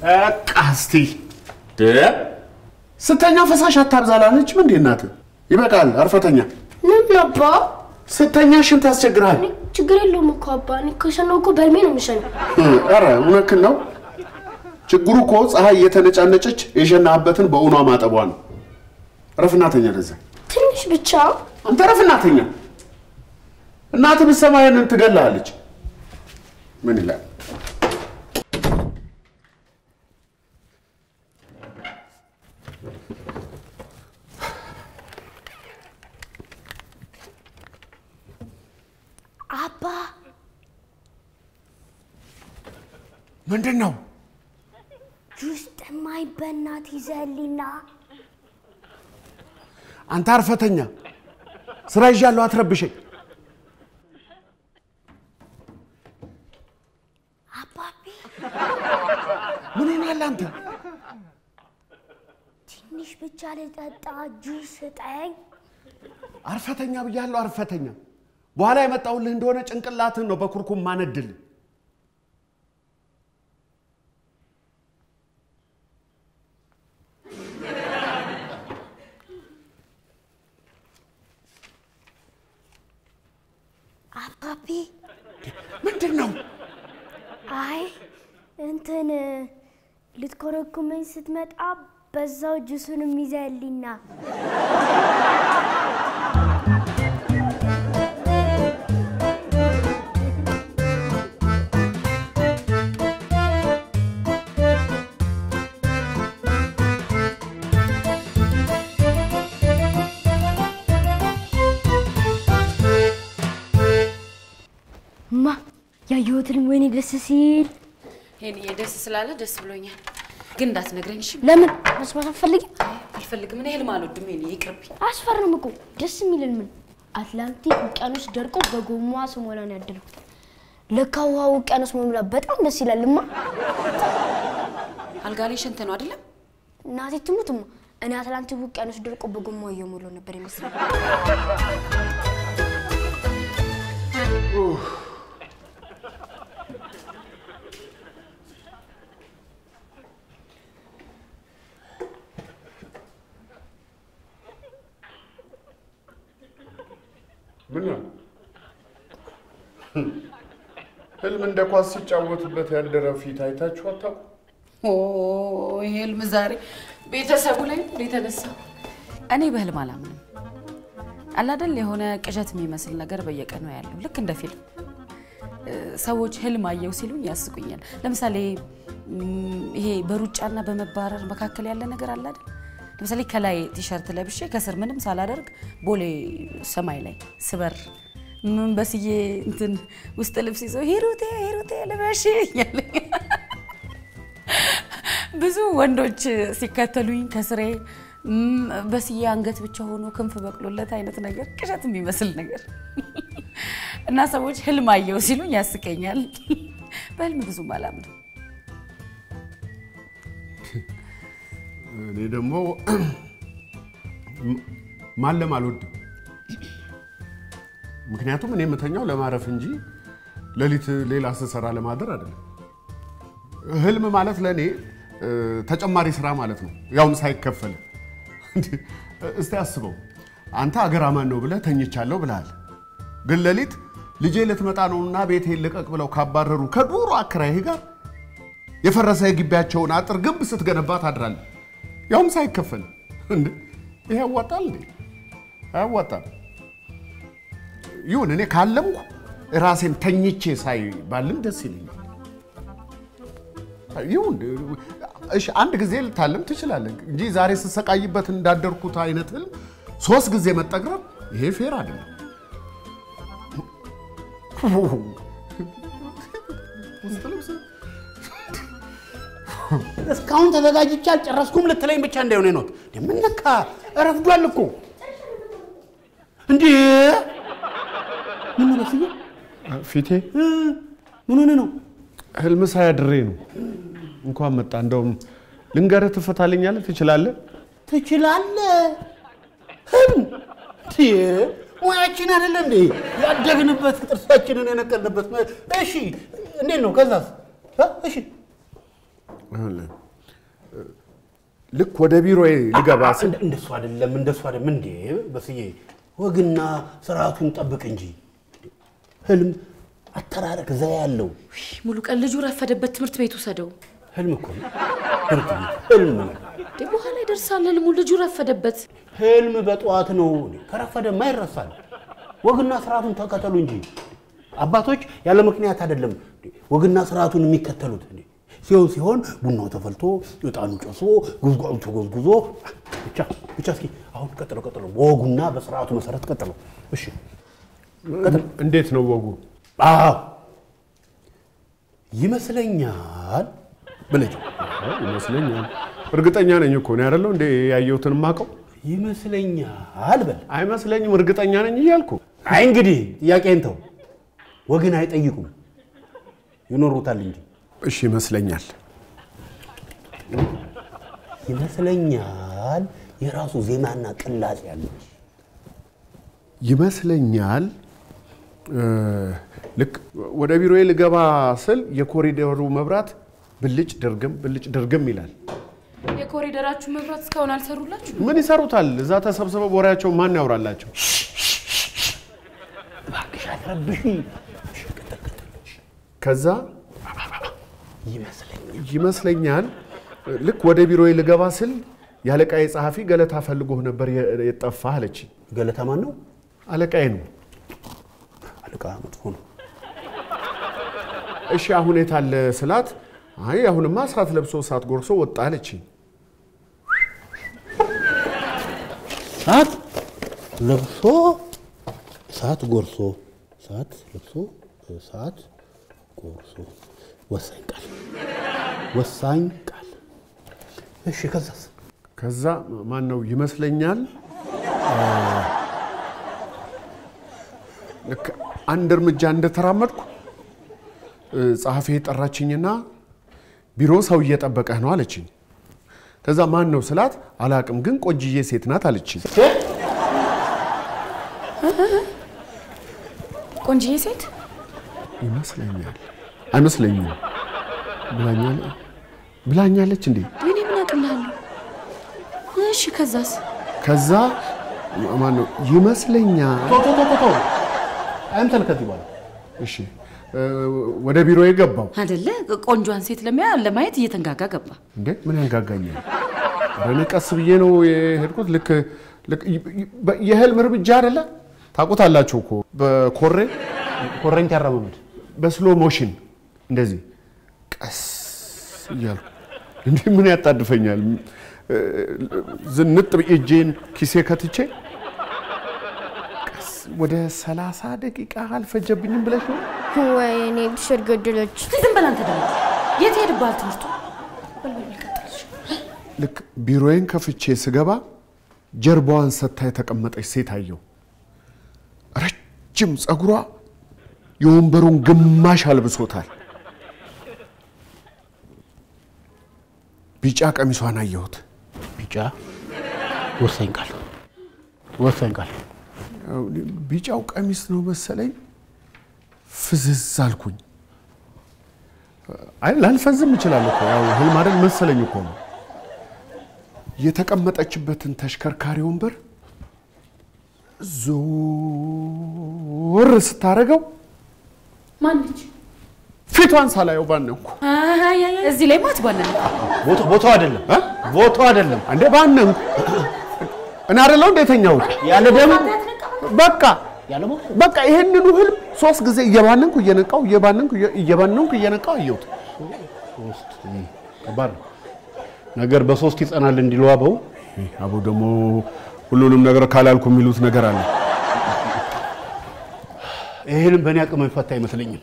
በቃ እስቲ ስተኛ ፈሳሽ አታብዛላለችም እንዴ እናትህ? ይበቃል፣ አርፈተኛ ለምን አባ? ስተኛ ሽንት ያስቸግርሃል። ችግር የለውም እኮ አባ። እኔ ከሸናው እኮ በህልሜ ነው የምሸናው። ኧረ እውነትህን ነው። ችግሩ እኮ ፀሐይ እየተነጫነጨች የሸናህበትን በእውኗ ማጠቧ ነው። ረፍናተኛ ለዛ ትንሽ ብቻ አንተ ረፍናተኛ። እናትህ ብትሰማ ይሄንን ትገላለች። ምን ይላል? አባ ምንድን ነው? ጁስ ጠማኝ፣ በእናት ይዘህልኝና አንተ አርፈተኛ፣ ስራ ይዣለሁ፣ አትረብሸኝ። አባቤ ምን ሆናል አንተ? ትንሽ ብቻ ልጠጣ፣ ጁስ ስጠኝ። አርፈተኛ ብያለሁ፣ አርፈተኛ። በኋላ የመጣሁልህ እንደሆነ ጭንቅላትህን ነው በኩርኩም ማነድልህ። አባቤ ምንድን ነው? አይ እንትን ልትኮረኩመኝ ስትመጣ በዛው ጁሱንም ይዘህልኝና ማ ያየሁትን ወይኔ ደስ ሲል ይሄን ደስ ስላለ ደስ ብሎኛል፣ ግን እንዳትነግረኝ እሺ? ለምን መስማት አትፈልጊም? አልፈልግም። እኔ ህልም አልወድም። ይሄን ይቅርብኝ። አስፈርም እኮ ደስ የሚልን ምን አትላንቲክ ውቅያኖስ ደርቆ በጎማ ስሞላ ነው ያደርኩት። ለካ ውሃ ውቅያኖስ መሙላት በጣም ደስ ይላልማ። አልጋ ላይ ሸንተ ነው አይደለም? እናቴ ትሙትማ እኔ አትላንቲክ ውቅያኖስ ደርቆ በጎማ እየሞላው ነበር ይመስላል። ምን ነው? ህልም እንደ ኳስ ሲጫወቱበት ያደረ ፊት አይታችሁ አታውቁ? ኦ ይሄ ህልም ዛሬ ቤተሰቡ ላይ ነው የተነሳው። እኔ በህልም አላምንም። አላደል የሆነ ቅዠት የሚመስል ነገር በየቀኑ ያለው ልክ እንደ ፊልም እ፣ ሰዎች ህልም አየው ሲሉኝ ያስቁኛል። ለምሳሌ እም፣ ይሄ በሩጫና በመባረር መካከል ያለ ነገር አለ አይደል? ለምሳሌ ከላይ ቲሸርት ለብሼ ከስር ምንም ሳላደርግ ቦሌ ሰማይ ላይ ስበር ምን በስዬ እንትን ውስጥ ልብስ ይዘው ሂሩቴ ሂሩቴ ልበሽ እያለኝ ብዙ ወንዶች ሲከተሉኝ ከስሬ እም፣ በስዬ አንገት ብቻ ሆኖ ክንፍ በቅሎለት አይነት ነገር ቅዠት የሚመስል ነገር እና ሰዎች ህልም አየው ሲሉኝ ያስቀኛል። በህልም ብዙም አላምንም። እኔ ደግሞ ማለም አልወድም። ምክንያቱም እኔ የምተኛው ለማረፍ እንጂ ሌሊት ሌላ ስሰራ ለማደር አይደለም። ህልም ማለት ለእኔ እ፣ ተጨማሪ ስራ ማለት ነው፣ ያውም ሳይከፈል። እንዴ፣ እስቲ አስበው አንተ አገር አማን ነው ብለህ ተኝቻለሁ ብለሃል። ግን ሌሊት ልጄ ልትመጣ ነውና ቤቴን ልቀቅ ብለው ካባረሩ ከዱሮ አከራይህ ጋር የፈረሰ የግቢያቸውን አጥር ግንብ ስትገነባ ታድራለህ፣ ያውም ሳይከፈል። እንዴ ይሄ ያዋጣል እንዴ? አያዋጣም። ይሁን እኔ ካለምኩ ራሴን ተኝቼ ሳይ ባልም ደስ ይለኛል። ይሁን እሺ፣ አንድ ጊዜ ልታለም ትችላለህ እንጂ ዛሬ ስሰቃይበት እንዳደርኩት አይነት ህልም ሶስት ጊዜ መጠግረብ ይሄ ፌር አይደለም። ውስጥ ልብስ እስካሁን ተዘጋጅቼ አልጨረስኩም ልትለኝ ብቻ እንዳይሆነ ነው። ምን ነካ? ረፍዷል እኮ እንዴ! ምን ነው በስዬ? ፊቴ እ፣ ምን ሆነ ነው? ህልም ሳያድሬ ነው። እንኳን መጣ። እንደውም ልንገርህ፣ ትፈታልኛለህ? ትችላለህ? ትችላለህ። ህልም እንዴ! ሙያችን አይደለ እንዴ? ያደግንበት ጥርሳችንን የነቀልንበት። እሺ፣ እንዴት ነው? ከዛስ? እ፣ እሺ ይኸውልህ፣ ልክ ወደ ቢሮዬ ልገባ ስል እንደ- እንደሱ አይደለም እንደሱ አይደለም እንዴ በስዬ ወግና ስርዓቱን ጠብቅ እንጂ ህልም አተራረክ ዘ ያለው ሙሉ ቀን ልጁ ረፈደበት፣ ትምህርት ቤት ውሰደው። ህልም እኮ ነው ትምህርት ቤት ህልም ነው እንዴ በኋላ ይደርሳል ህልሙ። ልጁ ረፈደበት። ህልም በጠዋት ነው ከረፈደማ ይረሳል ወግና ስርዓቱን ተከተሉ እንጂ አባቶች ያለ ምክንያት አይደለም ወግና ስርዓቱን የሚከተሉት እንዴ ሲሆን ሲሆን ቡናው ተፈልቶ እጣኑ ጨሶ ጉዝጓዙ ተጎዝጉዞ ብቻ ብቻ እስኪ አሁን ቀጥሎ ቀጥሎ በወጉና በስርዓቱ መሰረት ቀጥሎ እሺ እንዴት ነው ወጉ? አዎ ይመስለኛል ብለህ አዎ፣ ይመስለኛል። እርግጠኛ ነኝ እኮ ነው አይደለው እንዴ ያየሁትን የማውቀው ይመስለኛል በል አይመስለኝም፣ እርግጠኛ ነኝ እያልኩ አይ እንግዲህ ጥያቄን ተው ወግን አይጠይቁም ይኖሩታል እንጂ እሺ፣ ይመስለኛል። ይመስለኛል የራሱ ዜማና ቅላጼ ያለው ይመስለኛል እ፣ ልክ ወደ ቢሮዬ ልገባ ስል የኮሪደሩ መብራት ብልጭ ድርግም ብልጭ ድርግም ይላል። የኮሪደራችሁ መብራት እስካሁን አልሰሩላችሁ? ምን ይሰሩታል? እዛ ተሰብስበው ወሬያቸው ማን ያውራላቸው? እባክሽ አትረብሽ ከዛ ይመስለኛል ይመስለኛል ልክ ወደ ቢሮዬ ልገባ ስል የአለቃዬ ጸሐፊ ገለታ ፈልጎህ ነበር የ- የጠፋህ አለች። ገለታ ማን ነው አለቃዬ ነው። አለቃ መጥፎ ነው እሺ አሁን የት አለ ስላት፣ አይ አሁንማ እሳት ለብሶ እሳት ጎርሶ ወጣ አለች። ሰዓት ለብሶ ሰዓት ጎርሶ ሰዓት ለብሶ ሰዓት ጎርሶ ወሳኝ ቃል ወሳኝ ቃል እሺ ከዛስ ከዛ ማን ነው ይመስለኛል እ፣ ልክ አንድ እርምጃ እንደተራመድኩ እ፣ ጸሐፊ ጠራችኝና ቢሮ ሰው እየጠበቀህ ነው አለችኝ። ከዛ ማን ነው ስላት አላቅም፣ ግን ቆንጅዬ ሴት ናት አለችኝ። ቆንጅዬ ሴት ይመስለኛል አይመስለኝም ብላኛል ብላኛለች እንዴ። እኔ ምን አቅልሃለሁ? እሺ ከዛስ? ከዛ ማን ነው ይመስለኛል ቶ ቶ ቶ ቶ ቶ አይምሰል ከዚህ በኋላ እሺ እ፣ ወደ ቢሮ የገባው አይደለ ቆንጆን ሴት ለሚያ ለማየት እየተንጋጋ ገባ። እንዴ ምን ያንጋጋኛል? ኧረ እኔ ቀስ ብዬ ነው የሄድኩት። ልክ ልክ በ- የህልም እርምጃ አይደለ ታውቁታላችሁ እኮ በኮሬ ኮረንቲ ያራመመድ በስሎ ሞሽን እንደዚህ ቀስ እያልኩ እንዲህ ምን ያጣድፈኛል? እ፣ ዝንጥ ብዬ እጄን ኪሴ ከትቼ ቀስ ወደ ሰላሳ ደቂቃ አልፈጀብኝም ብለሽ ነው? ወይኔ ብሽር ገደለች። ዝም በል አንተ ደግሞ የት ሄድብሃል ትምህርቱ? በል በል በል ቀጥል። ልክ ቢሮዬን ከፍቼ ስገባ ጀርባዋን ሰታ የተቀመጠች ሴት አየሁ። ረጅም ፀጉሯ የወንበሩን ግማሽ አልብሶታል። ቢጫ ቀሚሷን አየሁት። ቢጫ ወሳኝ ቃል ወሳኝ ቃል ያው ቢጫው ቀሚስ ነው መሰለኝ። ፍዝዝ አልኩኝ። አይ ላልፈዝም እችላለሁ እኮ ያው ህልም አይደል መሰለኝ እኮ ነው። የተቀመጠችበትን ተሽከርካሪ ወንበር ዞር ስታደርገው ማነች? ፊቷን ሳላየው ባነንኩ። አይ አይ አይ፣ እዚህ ላይ ማት ባለ ቦታው ቦታው አይደለም ቦታው አይደለም እንዴ ባነንኩ። እኔ አይደለሁ እንደ የተኛሁት ያለ ደም በቃ ያለ ቦታ በቃ ይሄንኑ ህልም ሶስት ጊዜ እየባነንኩ እየነቃው እየባነንኩ እየ- እየባነንኩ እየነቃው አየሁት። ሶስት ከባድ ነው። ነገር በሶስት ይጸናል እንዲሉ አበው አቦ ደግሞ ሁሉንም ነገር ካላልኩ የሚሉት ነገር አለ። ይህንም በእኔ አቅም የሚፈታ አይመስለኝም።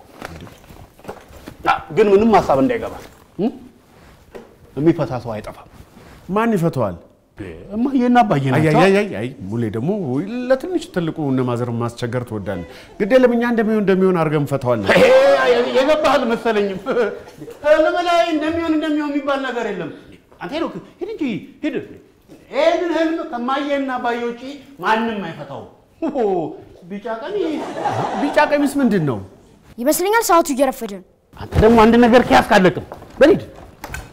አ፣ ግን ምንም ሀሳብ እንዳይገባ እ? የሚፈታ ሰው አይጠፋም። ማን ይፈተዋል? እማዬና አባዬ ናቸው። አይ አይ ሙሌ ደግሞ ለትንሽ ትልቁ እነ ማዘር ማስቸገር ትወዳለህ። ግድ የለም እኛ እንደሚሆን እንደሚሆን አድርገን እንፈተዋለን። ይሄ የገባህ አልመሰለኝም። ህልም ላይ እንደሚሆን እንደሚሆን የሚባል ነገር የለም። አንተ ሄዶ ሂድ እንጂ ሂድ። ይህንን ህልም ከማየና አባዬ ውጪ ማንም አይፈታው። ቢጫ ቀን ቢጫ ቀሚስ ምንድን ነው? ይመስለኛል ሰዓቱ እየረፈደ ነው። አንተ ደግሞ አንድ ነገር ከያዝክ አለቅም። በል ሂድ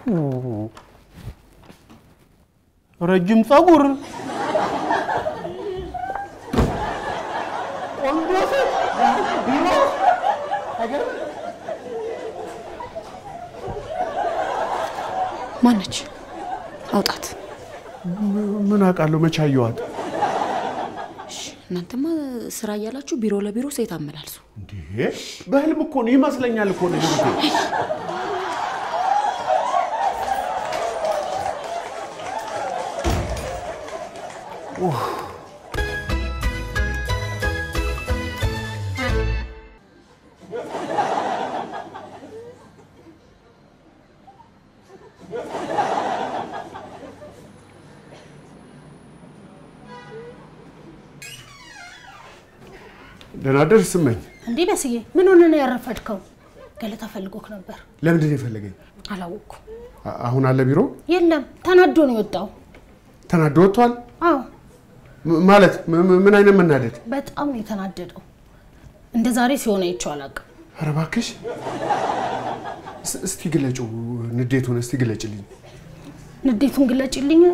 ረጅም ጸጉር፣ ቆንጆ ሴት ቢሮ አይገርምም? ማነች? አውጣት። ምን አውቃለሁ? መቼ አየኋት? እሺ፣ እናንተማ ስራ እያላችሁ ቢሮ ለቢሮ ሴት አመላልሱ። እንዴ በህልም እኮ ነው ይመስለኛል እኮ ነው ህይወቴ። ደህና ደር ስመኝ። እንዴ በስዬ ምን ሆነ ነው ያረፈድከው? ገለታ ፈልጎክ ነበር። ለምንድን ነው የፈለገኝ? አላወቅኩ። አ- አሁን አለ ቢሮ የለም ተናዶ ነው የወጣው። ተናዶ ወጥቷል። አዎ ም- ማለት ም- ም- ምን አይነት መናደድ? በጣም ነው የተናደደው። እንደ ዛሬ ሲሆን አይቼው አላውቅም። ኧረ እባክሽ እስ- እስቲ ግለጪው፣ ንዴቱን እስቲ ግለጭልኝ። ንዴቱን ግለጭልኝ።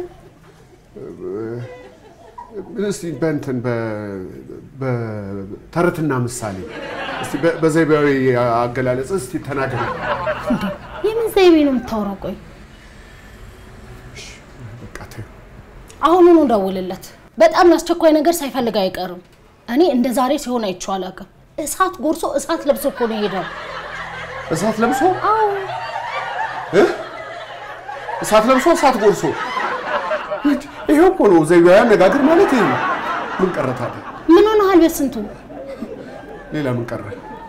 እስቲ በእንትን በ- በተረትና ምሳሌ እስቲ በ- በዘይቤያዊ አገላለጽ እስቲ ተናገር። እንዴ የምን ዘይቤ ነው የምታወራው? ቆይ በቃ ተይው። አሁኑኑ ደውልለት። በጣም አስቸኳይ ነገር ሳይፈልግ አይቀርም። እኔ እንደ ዛሬ ሲሆን አይቼው አላውቅም። እሳት ጎርሶ እሳት ለብሶ እኮ ነው የሄደው። እሳት ለብሶ አዎ እ? እሳት ለብሶ እሳት ጎርሶ ይሄው እኮ ነው ዘይቤያዊ አነጋገር ማለት ይሄ ነው። ምን ቀረ ታዲያ? ምን ሆነሃል? በስንቱ ሌላ ምን ቀረ?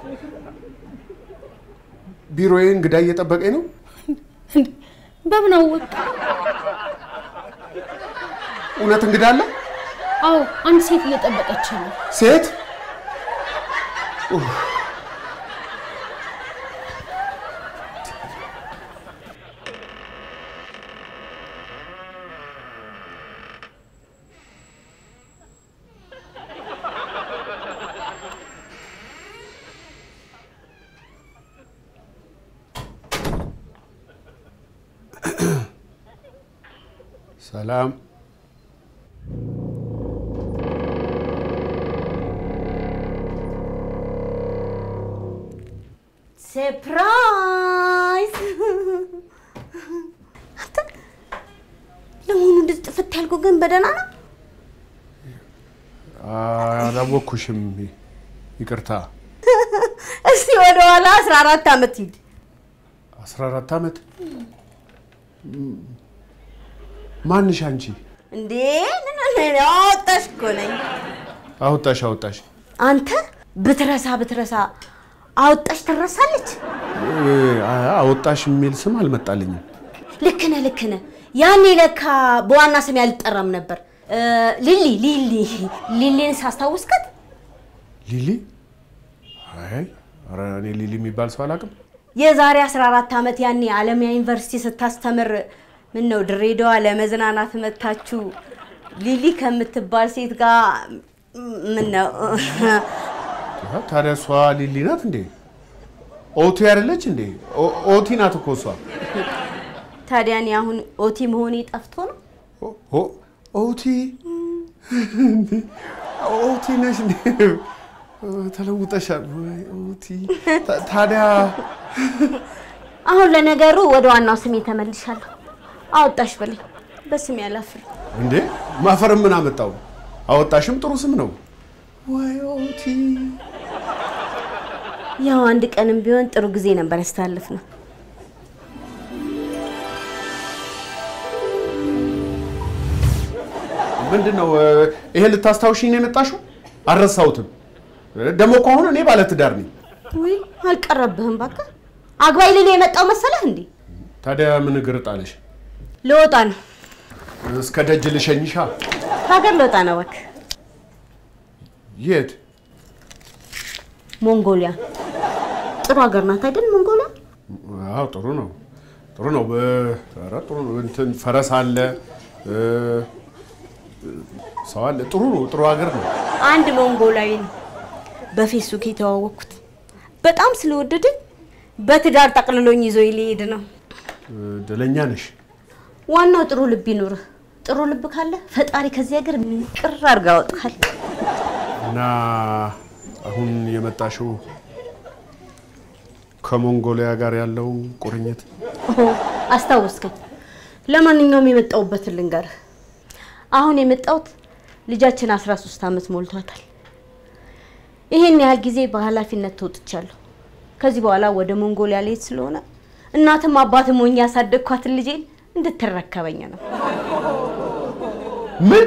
ቢሮዬ እንግዳ እየጠበቀኝ ነው። እንዴ በምን አወቅ? እውነት እንግዳ አለ? አዎ አንድ ሴት እየጠበቀች ነው። ሴት ሰላም ሰርፕራይዝ! አንተ ለመሆኑ እንደዚህ ጥፍት ያልከው ግን በደህና ነው? አላወኩሽም። ይቅርታ። እስቲ ወደ ኋላ 14 ዓመት ሂድ። 14 ዓመት ማንሽ አንቺ? እንዴ ምን ነው አወጣሽ እኮ ነኝ። አወጣሽ አወጣሽ። አንተ ብትረሳ ብትረሳ አወጣሽ ትረሳለች። እ፣ አወጣሽ የሚል ስም አልመጣልኝም። ልክ ነህ ልክ ነህ። ያኔ ለካ በዋና ስም ያልጠራም ነበር። እ፣ ሊሊ ሊሊ ሊሊን ሳስታውስከት ሊሊ? አይ ኧረ እኔ ሊሊ የሚባል ሰው አላውቅም። የዛሬ 14 ዓመት ያኔ አለሚያ ዩኒቨርሲቲ ስታስተምር ምን ነው ድሬዳዋ ለመዝናናት መታችሁ ሊሊ ከምትባል ሴት ጋር ምን ነው ታዲያ እሷ ሊሊ ናት እንዴ? ኦቲ አይደለች እንዴ? ኦ- ኦቲ ናት እኮ እሷ። ታዲያ እኔ አሁን ኦቲ መሆኔ ጠፍቶ ነው? ኦ- ኦ- ኦቲ እንዴ? ኦቲ ነሽ እንዴ? ተለውጠሻል ወይ ኦቲ? ታ- ታዲያ አሁን ለነገሩ ወደ ዋናው ስሜ ተመልሻለሁ። አወጣሽ በለኝ በስሜ አላፍር። እንዴ ማፈርም ምን አመጣው? አወጣሽም ጥሩ ስም ነው። ወይ ኦቲ ያው አንድ ቀንም ቢሆን ጥሩ ጊዜ ነበር ያስተላልፍ ነው። ምንድን ነው ይሄ? ልታስታውሽኝ ነው የመጣሽው? አልረሳሁትም። ደግሞ እኮ አሁን እኔ ባለትዳር ነኝ። ውይ አልቀረብህም እባክህ። አግባይ ልል የመጣው መሰለህ እንዴ? ታዲያ ምን እግር ጣለሽ? ልወጣ ነው። እስከ ደጅ ልሸኝሻ። ከሀገር ልወጣ ነው እባክህ። የት? ሞንጎሊያ ጥሩ ሀገር ናት አይደል? ሞንጎሊያ አዎ ጥሩ ነው፣ ጥሩ ነው። በ- ኧረ ጥሩ ነው። እንትን ፈረስ አለ፣ እ፣ ሰው አለ። ጥሩ ነው፣ ጥሩ ሀገር ነው። አንድ ሞንጎላዊ ነው በፌስቡክ የተዋወቅኩት። በጣም ስለወደደኝ በትዳር ጠቅልሎኝ ይዞ ሊሄድ ነው። እድለኛ ነሽ። ዋናው ጥሩ ልብ ይኑርህ። ጥሩ ልብ ካለ ፈጣሪ ከዚህ ሀገር ምንቅር አድርጋ ያወጣል። እና አሁን የመጣሽው ከሞንጎሊያ ጋር ያለው ቁርኝት ኦሆ፣ አስታወስከኝ። ለማንኛውም የመጣሁበትን ልንገርህ። አሁን የመጣሁት ልጃችን 13 ዓመት ሞልቷታል። ይሄን ያህል ጊዜ በኃላፊነት ተወጥቻለሁ። ከዚህ በኋላ ወደ ሞንጎሊያ ልሄድ ስለሆነ እናትም አባትም ሆኜ ያሳደግኳትን ልጄን እንድትረከበኝ ነው። ምን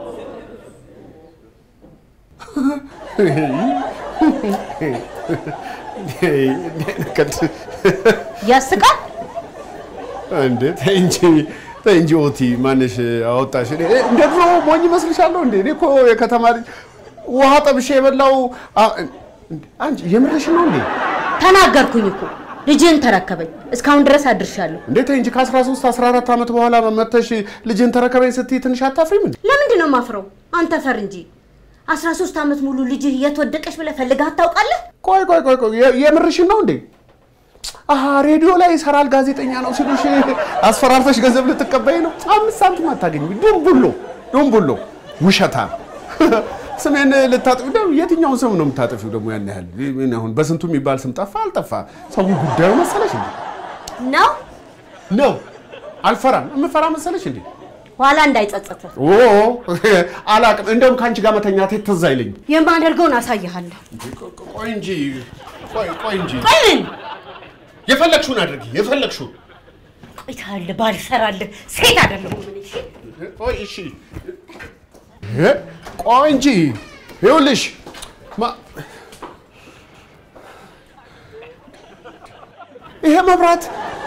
ያስቃል። እንዴ ተይ እንጂ ተይ እንጂ ኦቲ ማንሽ አወጣሽ? እኔ እንደ ድሮ ሞኝ መስልሻለሁ እንዴ? እኔ እኮ የከተማ ልጅ ውሃ ጠብሼ የበላው አ- እንዴ፣ አንቺ የምርሽ ነው እንዴ? ተናገርኩኝ እኮ ልጅህን ተረከበኝ። እስካሁን ድረስ አድርሻለሁ። እንዴ ተይ እንጂ ከ13 14 ዓመት በኋላ መተሽ ልጅን ተረከበኝ ስትይ ትንሽ አታፍሪም እንዴ? ለምንድን ነው ማፍረው? አንተ ፈር እንጂ 13 ዓመት ሙሉ ልጅህ የት ወደቀች ብለህ ፈልገህ ታውቃለህ? ቆይ ቆይ ቆይ ቆይ የ- የምርሽን ነው እንዴ? አሀ ሬዲዮ ላይ ይሰራል ጋዜጠኛ ነው ሲሉሽ አስፈራርተሽ ገንዘብ ልትቀበይ ነው? አምስት ሳንቲም አታገኝ። ዱምቡሎ ዱምቡሎ ውሸታ ስሜን ልታጥፊ ደግሞ የትኛውን ስም ነው የምታጠፊው? ደግሞ ያን ያህል ምን አሁን በስንቱ የሚባል ስም ጠፋ አልጠፋ ሰው ጉዳዩ መሰለሽ እንዴ? ነው ነው አልፈራም። የምፈራ መሰለሽ እንዴ? ኋላ እንዳይጸጸትህ ኦ አላቅም። እንደውም ከአንቺ ጋር መተኛቴ ትዝ አይለኝም። የማደርገውን አሳይሃለሁ። ቆይ እንጂ ቆይ ቆይ እንጂ ቆይ ምን የፈለግሽውን አድርጊ የፈለግሽውን ቆይታለህ፣ ባልሰራልህ ሴት አይደለሁም እኔ። እሺ? ቆይ እሺ እ? ቆይ እንጂ ይኸውልሽ ማ- ይሄ መብራት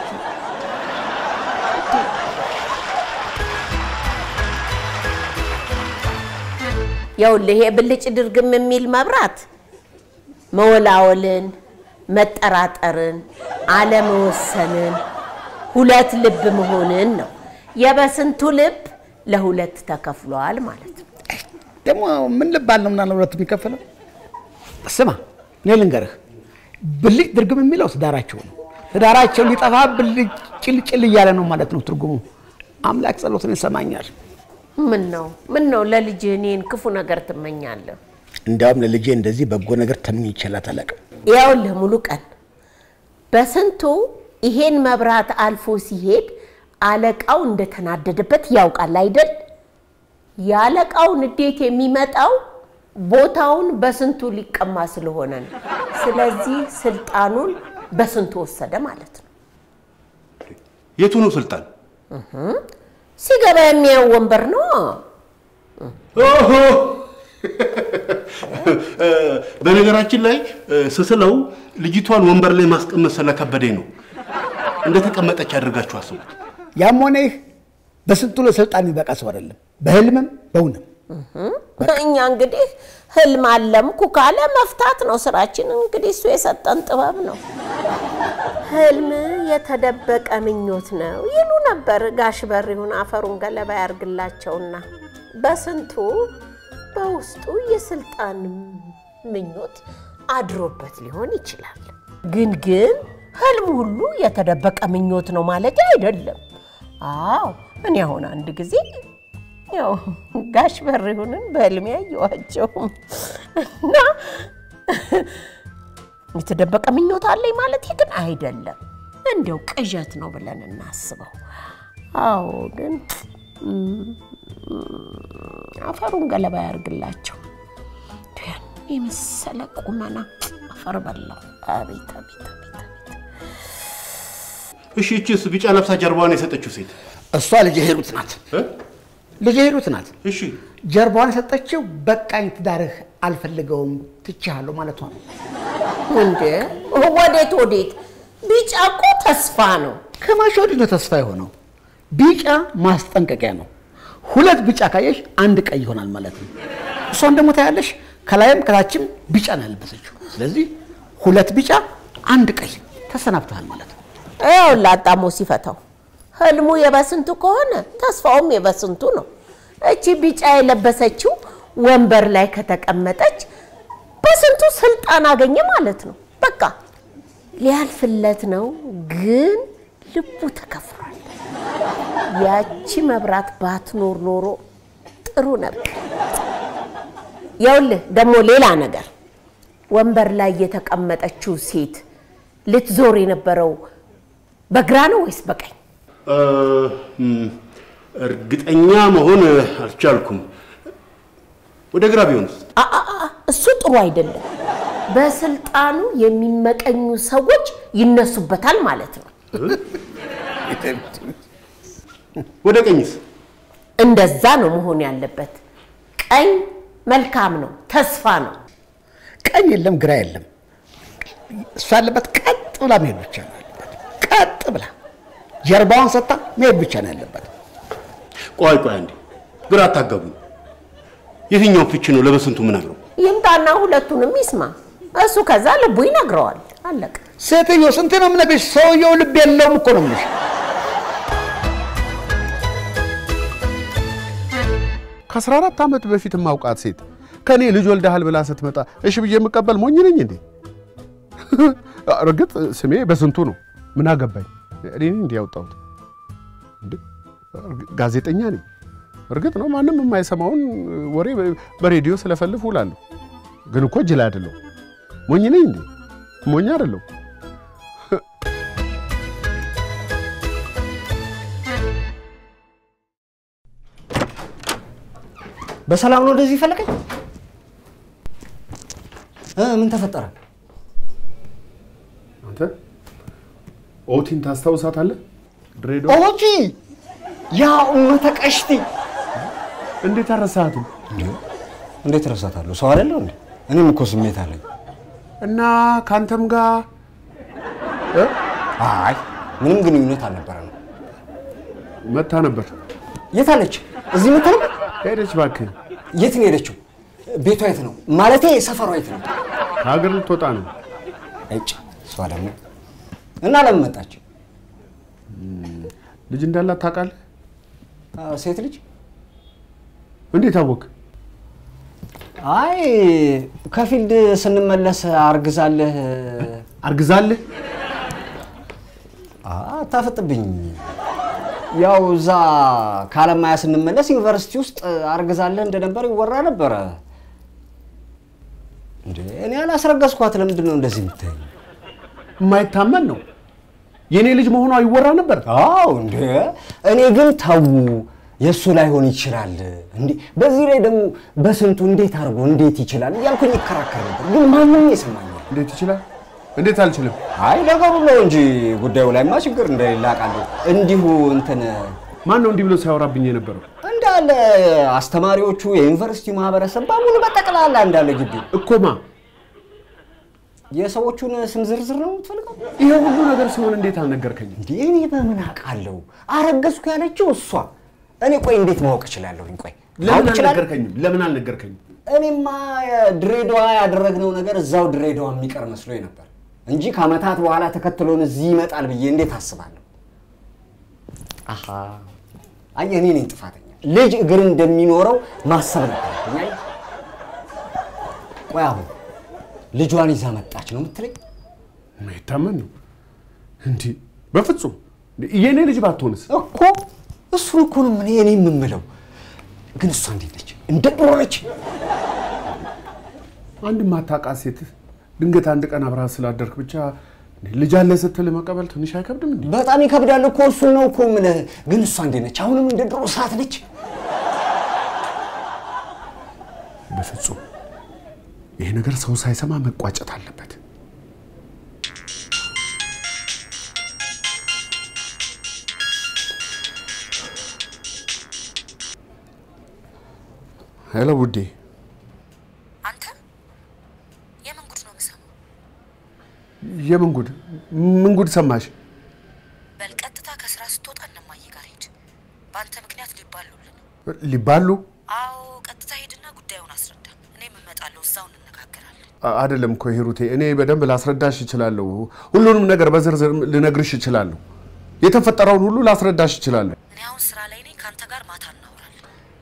ይኸውልህ ይሄ ብልጭ ድርግም የሚል መብራት መወላወልን፣ መጠራጠርን፣ አለመወሰንን፣ ሁለት ልብ መሆንን ነው። የበስንቱ ልብ ለሁለት ተከፍሏል ማለት ነው። ደግሞ ምን ልባል ነው ምናምን ሁለት የሚከፈለው? ስማ እኔ ልንገርህ፣ ብልጭ ድርግም የሚለው ትዳራቸው ነው። ትዳራቸው ሊጠፋ ብልጭ ጭልጭል እያለ ነው ማለት ነው ትርጉሙ። አምላክ ጸሎትን ይሰማኛል። ምን ነው ምን ነው ለልጅህ እኔን ክፉ ነገር ትመኛለህ? እንዲያውም ለልጄ እንደዚህ በጎ ነገር ተመኝቼላት አላውቅም። ይኸውልህ ሙሉ ቀን በስንቱ ይሄን መብራት አልፎ ሲሄድ አለቃው እንደተናደደበት ያውቃል አይደል? የአለቃው ንዴት የሚመጣው ቦታውን በስንቱ ሊቀማ ስለሆነ ነው። ስለዚህ ስልጣኑን በስንቱ ወሰደ ማለት ነው። የቱ ነው ስልጣን? ሲገባ የሚያየው ወንበር ነው። ኦሆ! በነገራችን ላይ ስስለው ልጅቷን ወንበር ላይ ማስቀመጥ ስለከበደኝ ነው። እንደተቀመጠች አድርጋችሁ አስቡት። ያም ሆነ ይህ በስንቱ ለስልጣን የሚበቃ ሰው አይደለም፣ በህልምም በእውንም። እኛ እንግዲህ ህልም አለምኩ ካለ መፍታት ነው ስራችን። እንግዲህ እሱ የሰጠን ጥበብ ነው። ህልም የተደበቀ ምኞት ነው ይሉ ነበር ጋሽ በሪሁን አፈሩን ገለባ ያርግላቸውና በስንቱ በውስጡ የስልጣን ምኞት አድሮበት ሊሆን ይችላል። ግን ግን ህልም ሁሉ የተደበቀ ምኞት ነው ማለት አይደለም። አዎ እኔ አሁን አንድ ጊዜ ያው ጋሽ በሪሁንን በህልሜ ያየኋቸው እና የተደበቀ ምኞት አለኝ ማለት ግን አይደለም። እንዲያው ቅዠት ነው ብለን እናስበው። አዎ ግን እም፣ አፈሩን ገለባ ያርግላቸው። ያን የመሰለ ቁመና አፈር በላው። አቤት አቤት አቤት አቤት። እሺ እቺስ ቢጫ ለብሳ ጀርባዋን የሰጠችው ሴት እሷ ልጄ ሂሩት ናት። እ? ልጄ ሂሩት ናት። እሺ ጀርባዋን የሰጠችው በቃኝ፣ ትዳርህ አልፈልገውም፣ ትቼሃለሁ ማለቷ ነው። እንዴ ወዴት ወዴት? ቢጫ እኮ ተስፋ ነው። ከመቼ ወዲህ ነው ተስፋ የሆነው? ቢጫ ማስጠንቀቂያ ነው። ሁለት ቢጫ ካየሽ አንድ ቀይ ይሆናል ማለት ነው። እሷን ደግሞ ታያለሽ፣ ከላይም ከታችም ቢጫ ነው ያለበሰችው። ስለዚህ ሁለት ቢጫ አንድ ቀይ ተሰናብተሃል ማለት ነው። ያው ላጣሞ ሲፈታው ህልሙ የበስንቱ ከሆነ ተስፋውም የበስንቱ ነው። እቺ ቢጫ የለበሰችው ወንበር ላይ ከተቀመጠች በስንቱ ስልጣን አገኘ ማለት ነው። በቃ ሊያልፍለት ነው፣ ግን ልቡ ተከፍሯል። ያቺ መብራት ባትኖር ኖሮ ጥሩ ነበር። ይኸውልህ ደግሞ ሌላ ነገር ወንበር ላይ የተቀመጠችው ሴት ልትዞር የነበረው በግራ ነው ወይስ በቀኝ? እርግጠኛ መሆን አልቻልኩም። ወደ ግራ ቢሆንስ? አ- አ- አ- እሱ ጥሩ አይደለም። በስልጣኑ የሚመቀኙ ሰዎች ይነሱበታል ማለት ነው። ወደ ቀኝስ? እንደዛ ነው መሆን ያለበት። ቀኝ መልካም ነው፣ ተስፋ ነው። ቀኝ የለም ግራ የለም። እሱ ያለበት ቀጥ ብላ መሄድ ብቻ ነው ያለበት። ቀጥ ብላ ጀርባዋን ሰጥታ መሄድ ብቻ ነው ያለበት። ቆይ ቆይ አንዴ፣ ግራ አታጋቡኝ። የትኛውን ፍቺ ነው ለበስንቱ ምነግረው? ይምጣና ሁለቱንም ይስማ። እሱ ከዛ ልቡ ይነግረዋል። አለቀ። ሴትዮ ስንት ነው የምነግርሽ? ሰውየው ልብ የለውም እኮ ነው የምልሽ። ከ14 ዓመት በፊት የማውቃት ሴት ከኔ ልጅ ወልደሃል ብላ ስትመጣ እሺ ብዬ የምቀበል ሞኝ ነኝ እንዴ? እርግጥ ስሜ በስንቱ ነው። ምን አገባኝ? እኔ ነኝ እንዲህ ያወጣሁት። እንዴ ጋዜጠኛ ነኝ። እርግጥ ነው ማንም የማይሰማውን ወሬ በሬዲዮ ስለፈልፍ ውላለሁ። ግን እኮ ጅል አይደለሁ። ሞኝ ነኝ እንዴ? ሞኝ አይደለሁ። በሰላም ነው ወደዚህ ፈለቀኝ? እ ምን ተፈጠረ? አንተ ኦቲን ታስታውሳታለህ? ድሬዳዋ ኦጂ ያ ኡመተ ቀሽቲ እንዴት አረሳሃትም? እንዴት ረሳታለሁ? ሰው አይደለሁ እንዴ? እኔም እኮ ስሜት አለኝ። እና ከአንተም ጋር እ? አይ ምንም ግንኙነት አልነበረንም። መታ ነበር። የት አለች? እዚህ መታ ነበር? ሄደች እባክህ። የት ነው የሄደችው? ቤቷ የት ነው? ማለቴ ሰፈሯ የት ነው? ከሀገር ልትወጣ ነው። እጭ እሷ ደግሞ እና ለምን መጣች? ልጅ እንዳላት ታውቃለህ? አ፣ ሴት ልጅ? እንዴት አወቅ? አይ ከፊልድ ስንመለስ አርግዛለህ። አርግዛለህ? አታፍጥብኝ። ያው እዛ ከአለማያ ስንመለስ ዩኒቨርሲቲ ውስጥ አርግዛለህ እንደነበር ይወራ ነበረ። እንዴ እኔ አላስረገዝኳት። ለምንድን ነው እንደዚህ የምታየኝ? የማይታመን ነው። የእኔ ልጅ መሆኗ ይወራ ነበር። አዎ እንዴ እኔ ግን ተዉ የእሱ ላይሆን ይችላል። እንዴ በዚህ ላይ ደግሞ በስንቱ እንዴት አድርጎ እንዴት ይችላል እያልኩኝ ይከራከር ነበር። ግን ማንም የሰማኝ እንዴት ይችላል? እንዴት አልችልም? አይ ነገሩ ነው እንጂ ጉዳዩ ላይማ ችግር እንደሌለ አውቃለሁ። እንዲሁ እንትን ማን ነው እንዲህ ብሎ ሲያወራብኝ የነበረው? እንዳለ አስተማሪዎቹ፣ የዩኒቨርሲቲው ማህበረሰብ በሙሉ በጠቅላላ እንዳለ ግቢ እኮማ የሰዎቹን ስም ዝርዝር ነው የምትፈልገው? ይሄ ሁሉ ነገር ሲሆን እንዴት አልነገርከኝም? እንዴ እኔ በምን አውቃለሁ? አረገዝኩ ያለችው እሷ። እኔ ቆይ እንዴት ማወቅ እችላለሁኝ? ቆይ ለምን ማወቅ እችላለሁ? አልነገርከኝም? ለምን አልነገርከኝም? እኔማ ድሬዳዋ ያደረግነው ነገር እዛው ድሬዳዋ የሚቀር መስሎኝ ነበር እንጂ ከዓመታት በኋላ ተከትሎን እዚህ ይመጣል ብዬ እንዴት አስባለሁ? አሃ አየህ፣ እኔ ነኝ ጥፋተኛ። ልጅ እግር እንደሚኖረው ማሰብ ነበረብኝ። አየህ። ቆይ አሁን ልጇን ይዛ መጣች ነው የምትለኝ? የማይታመን ነው። እንዲህ በፍጹም የእኔ ልጅ ባትሆንስ? እኮ እሱን እኮ ነው እኔ እኔ የምምለው። ግን እሷ እንዴት ነች? እንደ ድሮ ነች? አንድ ማታውቃት ሴት ድንገት አንድ ቀን አብረሃት ስላደርክ ብቻ ልጅ አለ ስትል መቀበል ትንሽ አይከብድም እንዴ? በጣም ይከብዳል እኮ እሱን ነው እኮ የምልህ። ግን እሷ እንዴት ነች? አሁንም እንደ ድሮ ሰዓት ነች? በፍጹም ይሄ ነገር ሰው ሳይሰማ መቋጨት አለበት። ሄሎ ውዴ፣ አንተ የምን ጉድ ነው የምሰማው? የምን ጉድ? ምን ጉድ ሰማሽ? በል ቀጥታ ከስራ ስትወጣ እነማዬ ጋር ሂድ። በአንተ ምክንያት ሊባሉልን። ሊባሉ አዎ፣ ቀጥታ ሂድና ጉዳዩን አስረዳ። እኔም እመጣለሁ፣ እዛው እንነጋገራለን። አ- አይደለም እኮ ሂሩቴ፣ እኔ በደንብ ላስረዳሽ እችላለሁ። ሁሉንም ነገር በዝርዝር ልነግርሽ እችላለሁ። የተፈጠረውን ሁሉ ላስረዳሽ እችላለሁ። እኔ አሁን ስራ ላይ ነኝ። ከአንተ ጋር ማታ እናወራለን።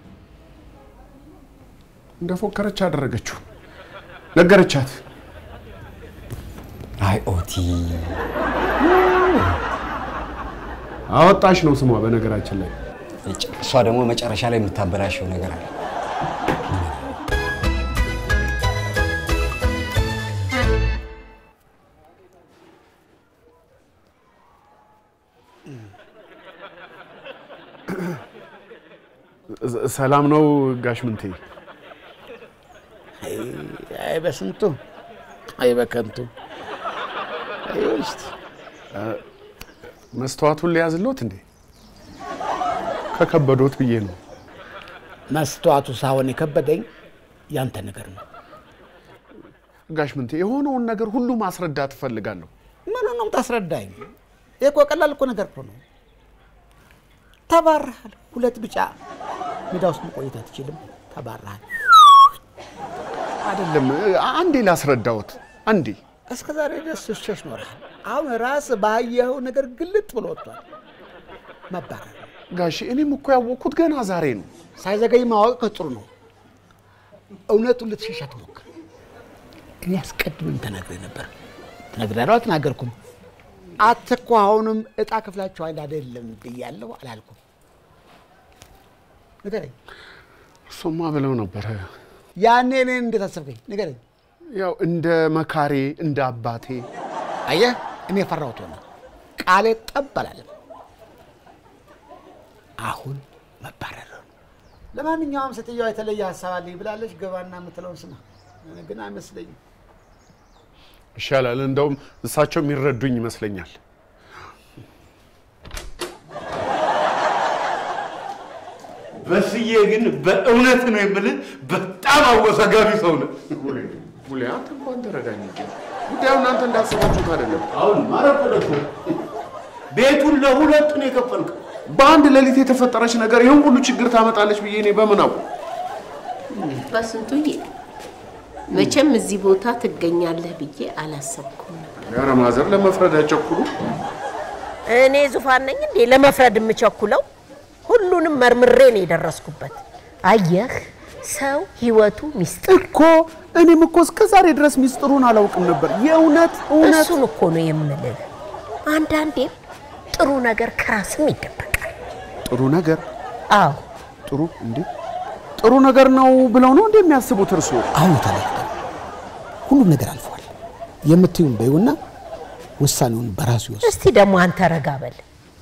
እንደፎከረች አደረገችው፣ ነገረቻት። አይ ኦቲ አወጣሽ ነው ስሟ። በነገራችን ላይ እሷ ደግሞ መጨረሻ ላይ የምታበላሸው ነገር አለ። ሰላም ነው ጋሽ ምንቴ? አይ በስንቱ አይ በከንቱ አይ ውስጥ መስተዋቱን ሊያዝሎት እንዴ? ከከበዶት ብዬ ነው። መስተዋቱ ሳይሆን የከበደኝ ያንተ ነገር ነው። ጋሽ ምንቴ የሆነውን ነገር ሁሉ ማስረዳት እፈልጋለሁ። ምን ነው ታስረዳኝ? ይህ እኮ ቀላል እኮ ነገር እኮ ነው። ተባረሃል። ሁለት ቢጫ ሜዳ ውስጥ መቆየት አትችልም። ተባረሃል። አይደለም አንዴ ላስረዳዎት። አንዴ እስከ ዛሬ ድረስ ሸሽ ኖረሃል። አሁን ራስ ባየኸው ነገር ግልጥ ብሎ ወጥቷል። መባረር ነው። ጋሽ እኔም እኮ ያወቅኩት ገና ዛሬ ነው። ሳይዘገይ ማወቅ ጥሩ ነው። እውነቱን ልትሸሽ አትሞክር። እኔ አስቀድሜም ተናግሬ ነበር። ተናግሬያለሁ፣ አልተናገርኩም። አትኮ አሁንም እጣ ክፍላችኋል አይደለም ብያለሁ አላልኩም? ንገረኝ። እሱማ ብለው ነበረ። ያኔ እኔን እንዴት አሰብከኝ? ንገረኝ። ያው እንደ መካሬ እንደ አባቴ አየህ፣ እኔ የፈራሁት ሆነ። ቃሌ ጠብ አላለም። አሁን መባረር ነው። ለማንኛውም ሴትዮዋ የተለየ ሀሳብ አለኝ ብላለች። ገባና የምትለውን ስማ። እኔ ግን አይመስለኝም። ይሻላል። እንደውም እሳቸው የሚረዱኝ ይመስለኛል። በስዬ ግን በእውነት ነው የምልህ በጣም አወዛጋቢ ሰው ነው። ሙሌ አንተ እንኳን ተረዳኝ እንጂ ጉዳዩ እናንተ እንዳሰባችሁት አይደለም። አሁን ማረፈደ እኮ ቤቱን ለሁለት ነው የከፈልከው። በአንድ ሌሊት የተፈጠረች ነገር ይህን ሁሉ ችግር ታመጣለች ብዬ እኔ በምን አውቅ? በስንቱዬ መቼም እዚህ ቦታ ትገኛለህ ብዬ አላሰብኩም ነበር። ኧረ ማዘር ለመፍረድ አይቸኩሉ። እኔ ዙፋን ነኝ እንዴ ለመፍረድ የምቸኩለው? ሁሉንም መርምሬ ነው የደረስኩበት። አየህ፣ ሰው ህይወቱ ሚስጥር እኮ እኔም እኮ እስከ ዛሬ ድረስ ሚስጥሩን አላውቅም ነበር። የእውነት እውነት እሱን እኮ ነው የምልህ። አንዳንዴም ጥሩ ነገር ከራስም ይደበቃል። ጥሩ ነገር አዎ ጥሩ እንዴ ጥሩ ነገር ነው ብለው ነው እንደሚያስቡት እርስዎ? አሁን ተለያይተን ሁሉም ነገር አልፏል። የምትዩን በይውና ውሳኔውን በራሱ ይወስድ። እስቲ ደግሞ አንተ ረጋ በል።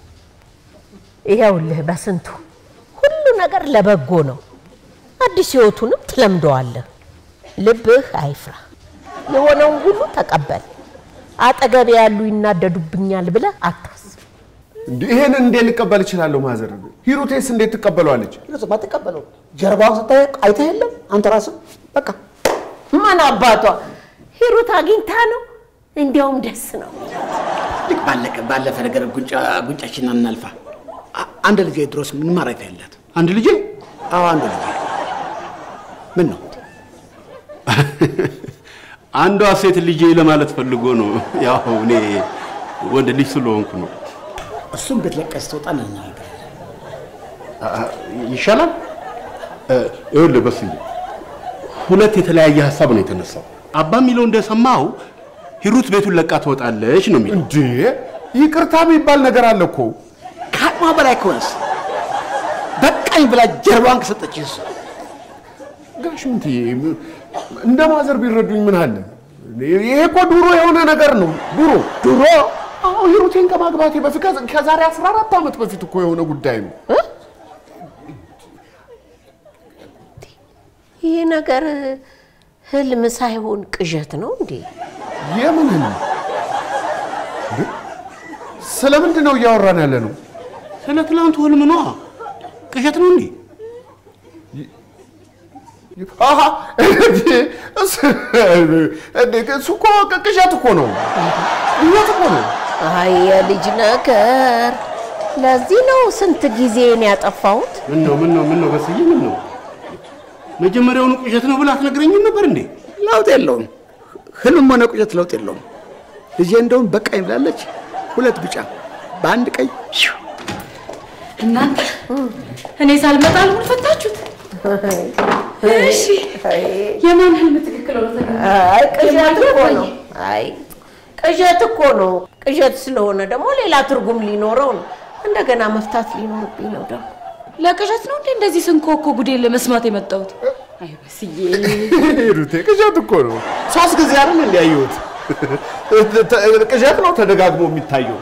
ይኸውልህ በስንቱ ሁሉ ነገር ለበጎ ነው። አዲስ ህይወቱንም ትለምደዋለህ። ልብህ አይፍራ። የሆነውን ሁሉ ተቀበል። አጠገቤ ያሉ ይናደዱብኛል ብለህ አታስብ። እንዴ ይሄን እንዴት ልቀበል እችላለሁ? ማዘር ሂሩቴስ እንዴት ትቀበለዋለች? ይነሱ ባትቀበለው ጀርባውን ስታይ አይተህ የለም አንተ ራስህ በቃ ማን አባቷ ሂሩት አግኝታ ነው። እንዲያውም ደስ ነው። ልክ ባለቀ ባለፈ ነገር ጉንጫ ጉንጫችን እናልፋ። አ- አንድ ልጅ ድሮስ ምን ማረፊያ ያላት አንድ ልጄ አዎ አንድ ልጅ ምን ነው አንዷ ሴት ልጄ ለማለት ፈልጎ ነው። ያው እኔ ወንድ ልጅ ስለሆንኩ ነው። እሱም ብትለቀስ ትወጣ እንናገር ይሻላል። እ፣ ይኸውልህ በስዬ ሁለት የተለያየ ሀሳብ ነው የተነሳው። አባ የሚለው እንደሰማው ሂሩት ቤቱን ለቃ ትወጣለች ነው የሚለው። እንዴ ይቅርታ የሚባል ነገር አለ እኮ። ከአቅሟ በላይ ከሆነስ በቃኝ ብላ ጀርባዋን ከሰጠችስ ጋሽ ምንትዬ እንደ ማዘር ቢረዱኝ ምን አለ? ይሄ እኮ ድሮ የሆነ ነገር ነው። ድሮ ድሮ አዎ ሂሩቴን ከማግባቴ በፊት ከዛ- ከዛሬ 14 ዓመት በፊት እኮ የሆነ ጉዳይ ነው። ይሄ ነገር ህልም ሳይሆን ቅዠት ነው እንዴ? የምን ህልም? እንዴ? ስለምንድን ነው እያወራን ያለ ነው? ስለ ትላንቱ ህልም ነዋ። ቅዠት ነው እንዴ? አሃ እንዴ፣ እሱ እንዴ፣ እሱ እኮ ቅዠት እኮ ነው። ቅዠት እኮ ነው። አይ የልጅ ነገር። ለዚህ ነው ስንት ጊዜን ያጠፋሁት። ምን ነው ምን ነው ምን ነው በስዬ ምን ነው? መጀመሪያውኑ ቅዠት ነው ብለህ አትነግረኝም ነበር እንዴ? ለውጥ የለውም። ህልም ሆነ ቁጨት ለውጥ የለውም። ልጄ እንደውም በቃኝ ብላለች። ሁለት ቢጫ በአንድ ቀይ ሽው። እናንተ እኔ ሳልመጣ አልሙን ፈታችሁት። እሺ የማን ህልም ትክክል ሆነ ተገኘ? አይ ቅዠት እኮ ነው። አይ ቅዠት እኮ ነው። ቅዠት ስለሆነ ደግሞ ሌላ ትርጉም ሊኖረው ነው። እንደገና መፍታት ሊኖርብኝ ነው ደግሞ ለቅዠት ነው እንዴ እንደዚህ ስንኮኮ ጉዴን ለመስማት የመጣሁት? አይ በስዬ ሂሩቴ ቅዠት እኮ ነው። ሶስት ጊዜ አይደል እንዲያየሁት ቅዠት ነው ተደጋግሞ የሚታየው።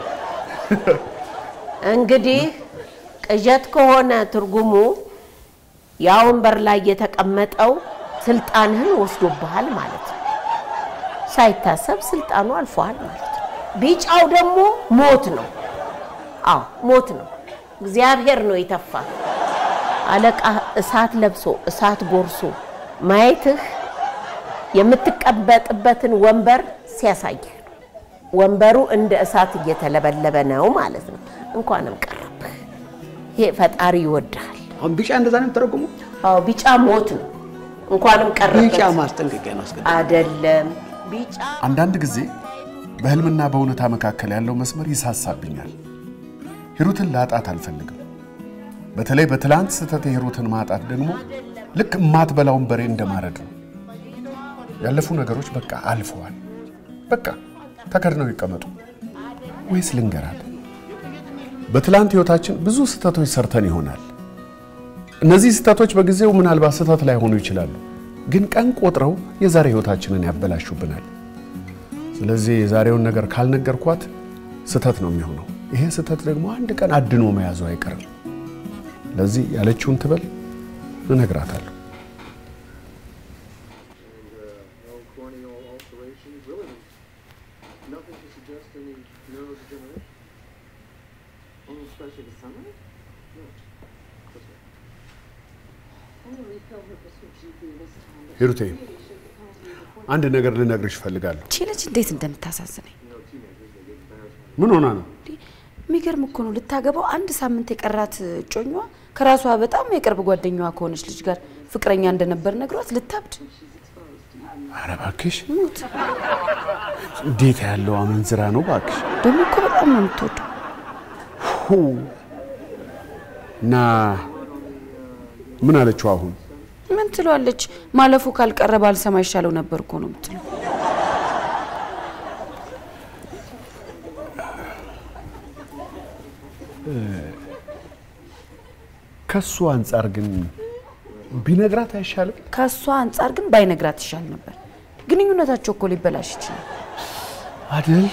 እንግዲህ ቅዠት ከሆነ ትርጉሙ ያ ወንበር ላይ የተቀመጠው ስልጣንህን ወስዶብሃል ማለት ነው። ሳይታሰብ ስልጣኑ አልፎሃል ማለት ነው። ቢጫው ደግሞ ሞት ነው። አዎ ሞት ነው። እግዚአብሔር ነው የተፋ። አለቃ እሳት ለብሶ እሳት ጎርሶ ማየትህ የምትቀመጥበትን ወንበር ሲያሳይህ ነው። ወንበሩ እንደ እሳት እየተለበለበ ነው ማለት ነው። እንኳንም ቀረብህ። ይሄ ፈጣሪ ይወድሃል። አሁን ቢጫ እንደዛ ነው የተረጎመው። አዎ ቢጫ ሞት ነው። እንኳንም ቀረበት ቢጫ ማስጠንቀቂያ ነው። አስገድ አይደለም። ቢጫ አንዳንድ ጊዜ በህልምና በእውነታ መካከል ያለው መስመር ይሳሳብኛል። ሂሩትን ላጣት አልፈልግም። በተለይ በትላንት ስህተት የሂሩትን ማጣት ደግሞ ልክ እማትበላውን በሬ እንደማረድ ነው። ያለፉ ነገሮች በቃ አልፈዋል። በቃ ተከድነው ይቀመጡ። ወይስ ልንገራት፣ በትላንት ህይወታችን ብዙ ስህተቶች ሰርተን ይሆናል። እነዚህ ስህተቶች በጊዜው ምናልባት ስህተት ላይሆኑ ይችላሉ፣ ግን ቀን ቆጥረው የዛሬ ህይወታችንን ያበላሹብናል። ስለዚህ የዛሬውን ነገር ካልነገርኳት ስህተት ነው የሚሆነው። ይሄ ስህተት ደግሞ አንድ ቀን አድኖ መያዙ አይቀርም። ለዚህ ያለችውን ትበል፣ እነግራታለሁ። ሂሩቴ አንድ ነገር ልነግርሽ እፈልጋለሁ። ቺ ልጅ እንዴት እንደምታሳዝነኝ ምን ሆና ነው? የሚገርም እኮ ነው። ልታገባው አንድ ሳምንት የቀራት እጮኛዋ ከራሷ በጣም የቅርብ ጓደኛዋ ከሆነች ልጅ ጋር ፍቅረኛ እንደነበር ነግሯት ልታብድ ኧረ እባክሽ ሙት። እንዴት ያለው አመንዝራ ነው እባክሽ። ደግሞ እኮ በጣም ነው የምትወደው። ሁ እና ምን አለችው አሁን? ምን ትለዋለች? ማለፉ ካልቀረ ባልሰማ ይሻለው ነበር እኮ ነው የምትለው። ከሱ አንጻር ግን ቢነግራት አይሻልም? ከእሷ አንጻር ግን ባይነግራት ይሻል ነበር። ግንኙነታቸው እኮ ሊበላሽ ይችላል። አይደል?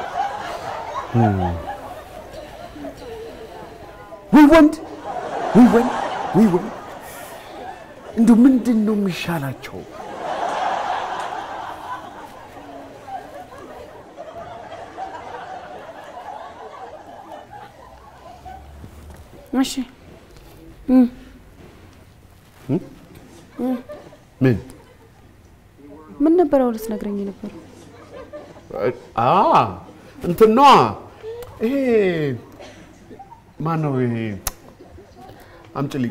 ወይ ወንድ ወይ ወንድ ወይ ወንድ እንዲሁ ምንድን ነው የሚሻላቸው? እሺ ምን ምን ነበረ ልትነግረኝ የነበረው? አ እንትን ነዋ ይሄ ማን ነው ይሄ? አምጪልኝ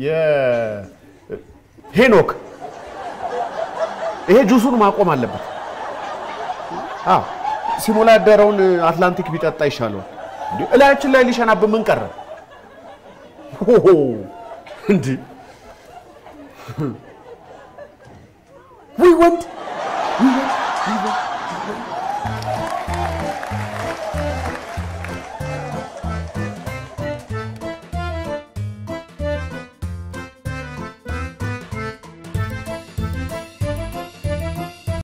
የሄኖክ ይሄ ጁሱን ማቆም አለበት። አዎ ሲሞላ ያደረውን አትላንቲክ ቢጠጣ ይሻለዋል። እንዴ እላያችን ላይ ሊሸናብ ምን ቀረ? ሆሆ እንዴ ወይ ወንድ ወይ ወንድ ወይ ወንድ